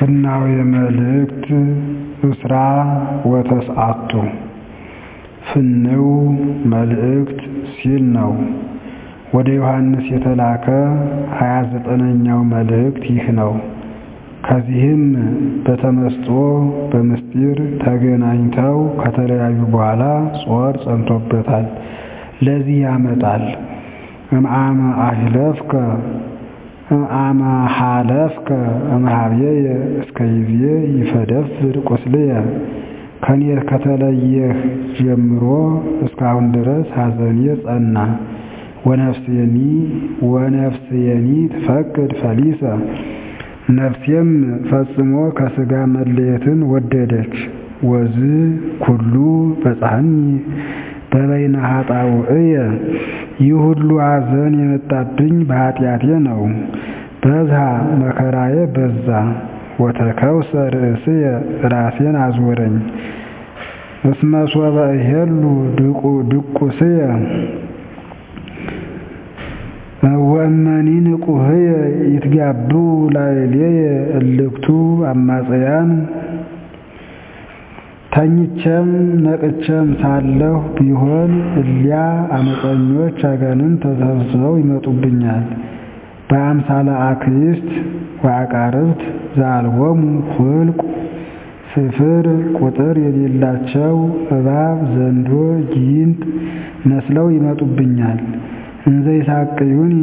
ፍናዌ መልእክት እስራ ወተስዓቱ ፍንው መልእክት ሲል ነው። ወደ ዮሐንስ የተላከ ሀያ ዘጠነኛው መልእክት ይህ ነው። ከዚህም በተመስጦ በምስጢር ተገናኝተው ከተለያዩ በኋላ ጾር ጸንቶበታል። ለዚህ ያመጣል። እምአመ አህለፍከ እምአመ ሀለፍከ እምኀቤየ እስከ ይዜ ይፈደፍድ ቁስልየ ከኔ ከተለየህ ጀምሮ እስካሁን ድረስ ሐዘኔ ጸና። ወነፍስየኒ ወነፍስየኒ ትፈቅድ ፈሊሰ ነፍሴም ፈጽሞ ከሥጋ መለየትን ወደደች። ወዝ ኩሉ በጻሕኒ በበይነ ኃጣውእየ ይህ ሁሉ ሐዘን የመጣብኝ በኃጢአቴ ነው። በዝሃ መከራዬ በዛ። ወተከውሰ ርእስየ ራሴን አዞረኝ። እስመ ሶበ እሄሉ ድቁስየ ወእመኒ ንቁህየ ይትጋብኡ ላዕሌየ እልክቱ አማጽያን ተኝቼም ነቅቼም ሳለሁ ቢሆን እሊያ አመፀኞች አጋንንት ተሰብስበው ይመጡብኛል። በአምሳለ አክይስት ወአቃርብት ዘአልቦሙ ኍልቍ ስፍር ቁጥር የሌላቸው እባብ፣ ዘንዶ፣ ጊንጥ መስለው ይመጡብኛል። እንዘ ይሳቅዩኒ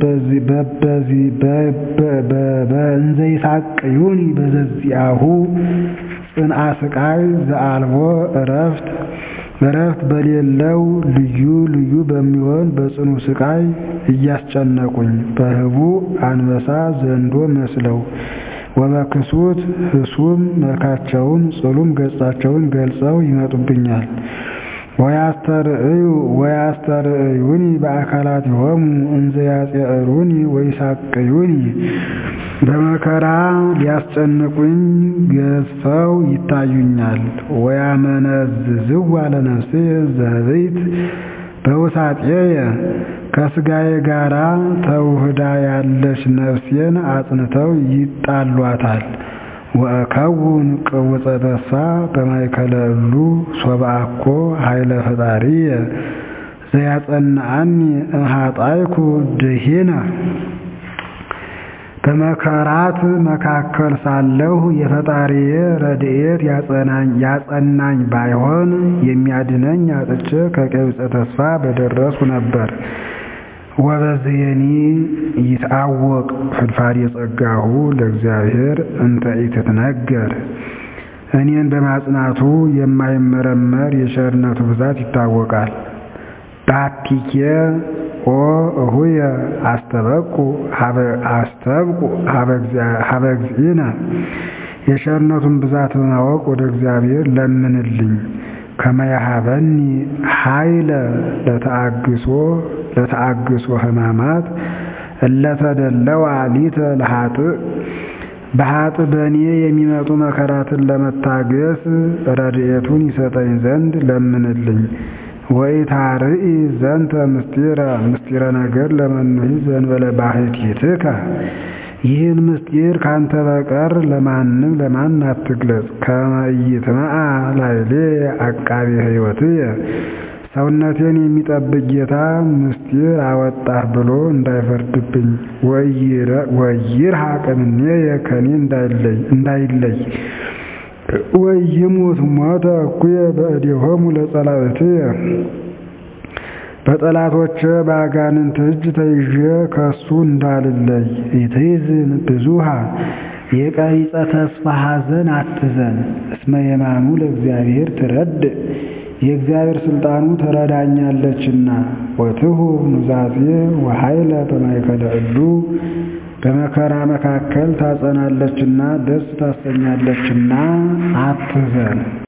እንዘ ይሳቅዩኒ በዘዚአሁ ጽንዓ ስቃይ ዘአልቦ እረፍት እረፍት በሌለው ልዩ ልዩ በሚሆን በጽኑ ስቃይ እያስጨነቁኝ በህቡዕ አንበሳ ዘንዶ መስለው ወበክሱት ህሱም መልካቸውን ጽሉም ገጻቸውን ገልጸው ይመጡብኛል። ወያስተርእዩ ወያስተርእዩኒ በአካላቲሆሙ እንዘ ያጽዕሩኒ ወይሳቅዩኒ በመከራ ሊያስጨንቁኝ ገዝፈው ይታዩኛል። ወያመነዝዝዋ ለነፍስየ ዘህብይት በውሳጤየ ከሥጋዬ ጋራ ተውህዳ ያለች ነፍሴን አጽንተው ይጣሏታል። ወእከውን ቅውፀ ተስፋ በማእከለ እሉ ሶበ አኮ ኃይለ ፈጣሪየ ዘያጸንዐኒ እምኃጣይኩ ድኂነ በመከራት መካከል ሳለሁ የፈጣሪዬ ረድኤት ያጸናኝ ባይሆን የሚያድነኝ አጥቼ ከቀቢጸ ተስፋ በደረስኩ ነበር። ወበዝየኒ ይትአወቅ ፍድፋድ የጸጋሁ ለእግዚአብሔር እንተ ኢትትነገር እኔን በማጽናቱ የማይመረመር የቸርነቱ ብዛት ይታወቃል። ባቲኬ ኦ እሁየ አስተበቁ አስተብቁ ሀበ እግዚእነ የቸርነቱን ብዛት በማወቅ ወደ እግዚአብሔር ለምንልኝ ከመያሃበኒ ኃይለ ለተአግሶ ለተአግሶ ሕማማት እለተደለዋ ሊተ ለኃጥእ በኃጥእ በእኔ የሚመጡ መከራትን ለመታገስ ረድኤቱን ይሰጠኝ ዘንድ ለምንልኝ። ወኢታርኢ ዘንተ ምስጢረ ምስጢረ ነገር ለመኑሂ ዘእንበለ ባሕቲትከ ይህን ምስጢር ካንተ በቀር ለማንም ለማን አትግለጽ። ከመ ኢይትመዓ ላዕሌ አቃቤ ሕይወትየ ሰውነቴን የሚጠብቅ ጌታ ምስጢር አወጣህ ብሎ እንዳይፈርድብኝ። ወይርሐቅ እምኔየ ከኔ እንዳይለይ ወይሙት ሞተ እኩየ በእዴሆሙ ለጸላእትየ በጠላቶቼ በአጋንንት እጅ ተይዤ ከሱ እንዳልለይ። ኢትሕዝን ብዙኃ የቀቢጸ ተስፋ ሐዘን አትዘን። እስመ የማኑ ለእግዚአብሔር ትረድእ የእግዚአብሔር ሥልጣኑ ትረዳኛለችና። ወትሁብ ኑዛዜ ወኃይለ በማእከለ እሉ በመከራ መካከል ታጸናለችና ደስ ታሰኛለችና አትዘን።